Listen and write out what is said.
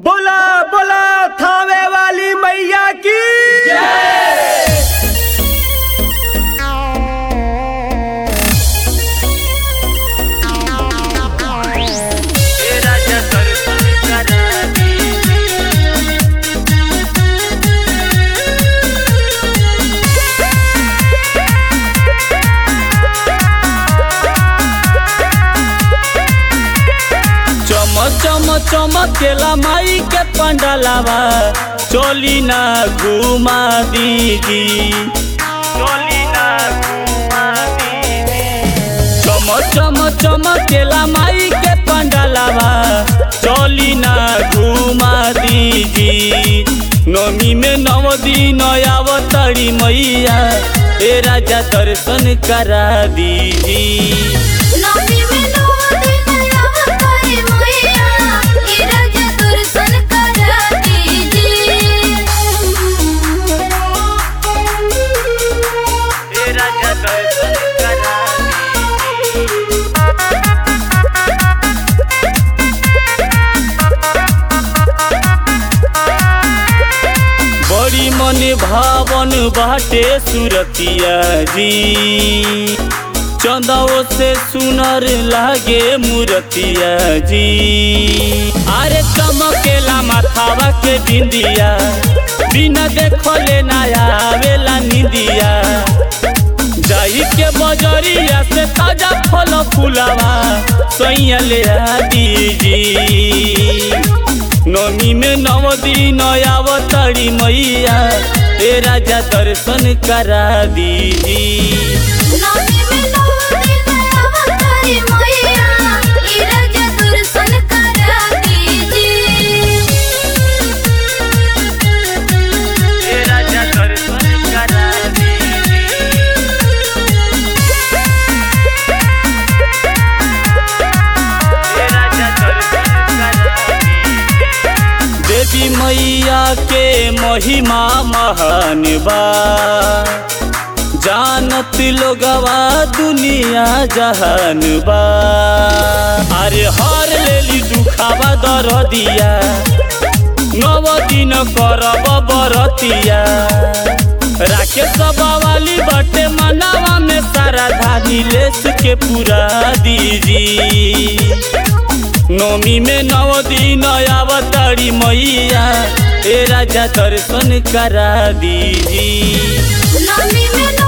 बोला बोला थावे वाली मैया की चम चम चमकेला माई के पंडलावा चोली ना घुमा दीदी चोली ना घुमा दीदी चम चम चमकेला माई के पंडलावा चोली ना घुमा दीदी नमी में नव दिन आवतरी मैया ए राजा दर्शन करा दीदी नमी में नौ दिन अवतारी मैया ई राजा दर्शन करा दीजिए ए राजा दर्शन करा बड़ी मन भावन बाटे सुरतिया जी चंदाओ से सुनर लागे मूर्तिया जी अरे चमकेला माथावा के बिंदिया बिना देखले ना आवेला निंदिया जाई के बजरिया से ताजा फल फुलावा सैया ले आ दीजी नमी में नव दिन आवतरी मैया ए राजा दर्शन करा दीजी नमी में नौ दिन अवतारी मैया ई राजा दर्शन करा दीजिए ए राजा दर्शन करा दीजी ए राजा दर्शन करा दीजी देवी मैया के महिमा महान बा जानत लोगवा दुनिया जहान बा अरे हर लेली दुखावा दर दिया नव दिन करब बरतिया राके वाली बटे मनावा में सारा धानी लेस के पूरा दीजी नौमी में नव दिन आवतरी मैया ए राजा दर्शन करा दीजी नमी में